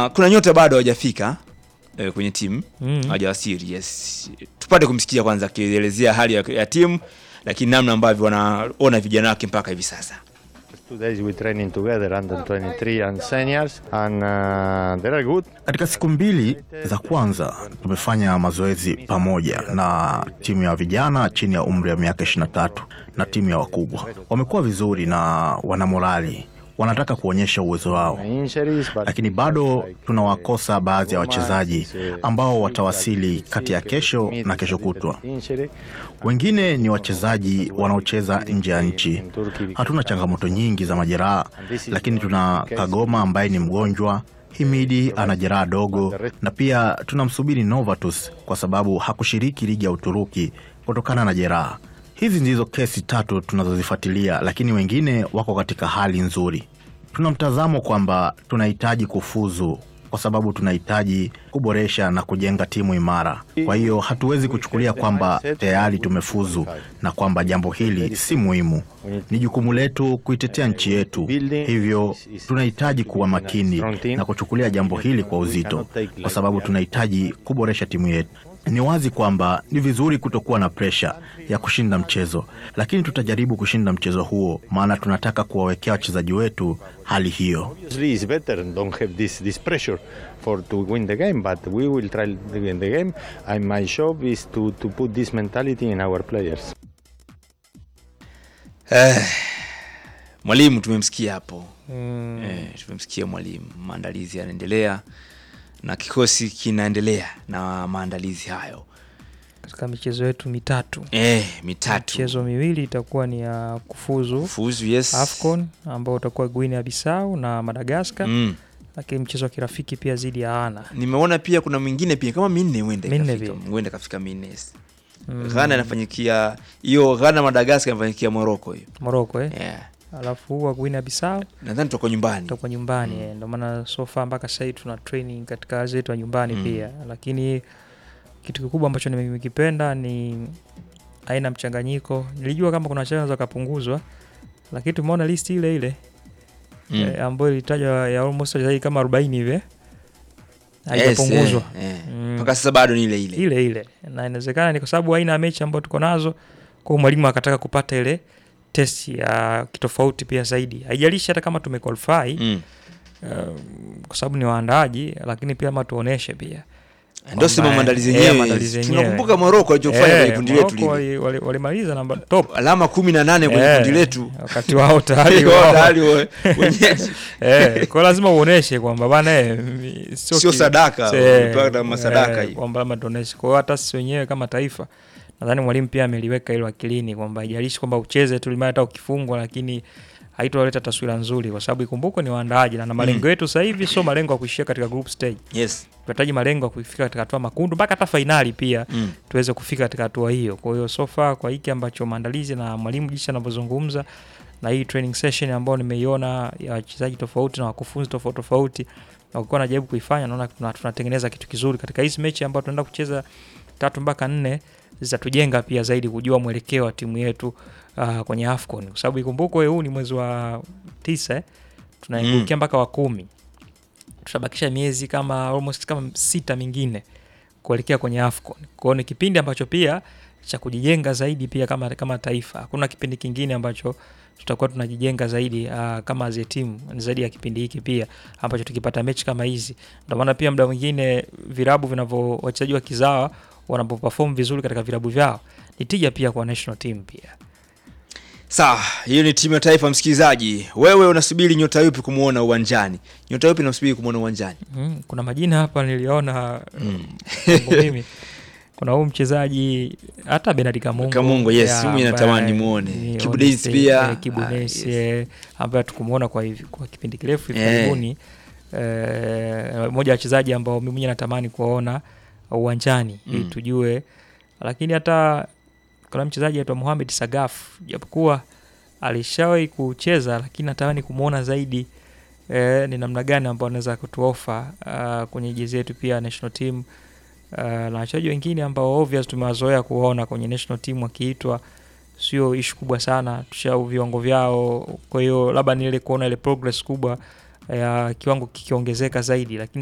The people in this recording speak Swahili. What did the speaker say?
na kuna nyota bado hawajafika eh, kwenye timu Mm. hawajawasili. Yes, tupate kumsikia kwanza akielezea hali ya, ya timu, lakini namna ambavyo wanaona vijana wake mpaka hivi sasa. Two days we training together under 23 and seniors and uh, they are good. Katika siku mbili za kwanza tumefanya mazoezi pamoja na timu ya vijana chini ya umri wa miaka 23 na timu ya wakubwa. Wamekuwa vizuri na wana morali, wanataka kuonyesha uwezo wao, Injuries, but lakini bado tunawakosa baadhi ya wachezaji ambao watawasili kati ya kesho na kesho kutwa. Injury. Wengine ni wachezaji wanaocheza nje ya nchi. Hatuna changamoto nyingi za majeraha, lakini tuna Kagoma ambaye ni mgonjwa, Himidi ana jeraha dogo, na pia tunamsubiri Novatus kwa sababu hakushiriki ligi ya Uturuki kutokana na jeraha. Hizi ndizo kesi tatu tunazozifuatilia, lakini wengine wako katika hali nzuri. Tuna mtazamo kwamba tunahitaji kufuzu kwa sababu tunahitaji kuboresha na kujenga timu imara. Kwa hiyo hatuwezi kuchukulia kwamba tayari tumefuzu na kwamba jambo hili si muhimu. Ni jukumu letu kuitetea nchi yetu, hivyo tunahitaji kuwa makini na kuchukulia jambo hili kwa uzito, kwa sababu tunahitaji kuboresha timu yetu. Ni wazi kwamba ni vizuri kutokuwa na presha ya kushinda mchezo, lakini tutajaribu kushinda mchezo huo, maana tunataka kuwawekea wachezaji wetu hali hiyo. Obviously, it's better and don't have this, this pressure for to win the game, but we will try to win the game. And my job is to, to put this mentality in our players. Eh, mwalimu tumemsikia hapo Mm. eh, tumemsikia mwalimu, maandalizi yanaendelea na kikosi kinaendelea na maandalizi hayo Katika michezo yetu mitatu eh, mitatu michezo miwili itakuwa ni ya kufuzu fuzu yes. AFCON ambao utakuwa Guinea Bissau na Madagascar mm. lakini mchezo wa kirafiki pia zidi ya Ana nimeona pia kuna mwingine pia kama minne huenda Minne ikafika- pia. huenda kafika minne yes. Mm. Ghana inafanyikia hiyo Ghana Madagascar inafanyikia Morocco hiyo Morocco eh? yeah. alafu huu wa Guinea Bissau nadhani tutakuwa nyumbani tutakuwa nyumbani eh, ndio maana so far mpaka sasa hivi tuna training katika kazi yetu ya nyumbani Mm. pia lakini kitu kikubwa ambacho nimekipenda ni aina mchanganyiko nilijua kama kuna wachezaji wanaweza wakapunguzwa lakini tumeona list ile ile mm. eh, ambayo ilitajwa ya almost wachezaji kama 40 hivi eh. Yes, haijapunguzwa eh, eh. Mm. mpaka sasa bado ni ile ile ile ile na inawezekana ni kwa sababu aina ya mechi ambayo tuko nazo kwa mwalimu akataka kupata ile test ya kitofauti pia zaidi haijalishi hata kama tumequalify mm. um, kwa sababu ni waandaaji lakini pia ama tuoneshe pia ndio sema Kwamba, maandalizi eh, yenyewe maandalizi yenyewe. tunakumbuka Morocco alichofanya kwenye kundi letu Morocco lile wali- wali- walimaliza namba top alama kumi na nane kwenye Eh, kundi letu wakati wao tayari Wao wao- tayari we- wenyeji. eh, kwa lazima uoneshe kwamba bana eh, mi- sio Sio ki- sadaka, se- umepata masadaka eh, hii. kwamba lazima tuoneshe kwa hiyo hata sisi wenyewe kama taifa nadhani mwalimu pia ameliweka hilo akilini kwamba haijalishi kwamba ucheze tu limaya hata ukifungwa lakini haitoleta taswira nzuri kwa sababu ikumbukwe ni waandaaji na na malengo yetu sasa hivi sio malengo ya kuishia katika group stage yes tunahitaji malengo ya kufika katika hatua makundu mpaka hata fainali pia mm. tuweze kufika katika hatua hiyo. Kwa hiyo so far kwa hiki ambacho maandalizi na mwalimu jinsi anavyozungumza na hii training session ambayo nimeiona ya wachezaji tofauti na wakufunzi tofauti tofauti na wakiwa wanajaribu kuifanya, naona tuna- tunatengeneza kitu kizuri katika hizi mechi ambayo tunaenda kucheza tatu mpaka nne zitatujenga pia zaidi kujua mwelekeo wa timu yetu uh, kwenye AFCON kwa sababu ikumbukwe huu ni mwezi wa tisa eh? tunaingia mpaka wa kumi tutabakisha miezi kama almost kama sita mingine kuelekea kwenye AFCON. Kwa hiyo ni kipindi ambacho pia cha kujijenga zaidi pia kama, kama taifa. Hakuna kipindi kingine ambacho tutakuwa tunajijenga zaidi uh, kama as a team zaidi ya kipindi hiki pia ambacho tukipata mechi kama hizi. Ndio maana pia muda mwingine virabu vinavyo wachezaji wa kizawa wanapoperform vizuri katika virabu vyao ni tija pia kwa national team pia. sawa hiyo ni timu ya taifa msikilizaji wewe unasubiri nyota yupi kumwona uwanjani nyota yupi unasubiri kumwona uwanjani Mm, kuna majina hapa niliona mm. kwangu mimi kuna huu mchezaji hata Benard Kamungo Kamungo, yes, ya, mimi ambaye natamani nimuone. ni Kibu on Denis stage, pia, eh, Kibu ah, Denis, yes. eh, ambaye tukumuona kwa hivi kwa kipindi kirefu hivi Eh. karibuni eh, mmoja wa wachezaji ambao mimi mwenyewe natamani kuwaona uwanjani ili Mm. tujue, lakini hata kuna mchezaji aitwa Mohamed Sagaf japokuwa alishawahi kucheza, lakini natamani kumwona zaidi eh, ni namna gani ambao anaweza kutuofa uh, kwenye jezi yetu pia national team uh, na wachezaji wengine ambao obvious tumewazoea kuwaona kwenye national team wakiitwa sio ishu kubwa sana tushau viwango vyao kwa hiyo labda ni ile kuona ile progress kubwa ya kiwango kikiongezeka zaidi lakini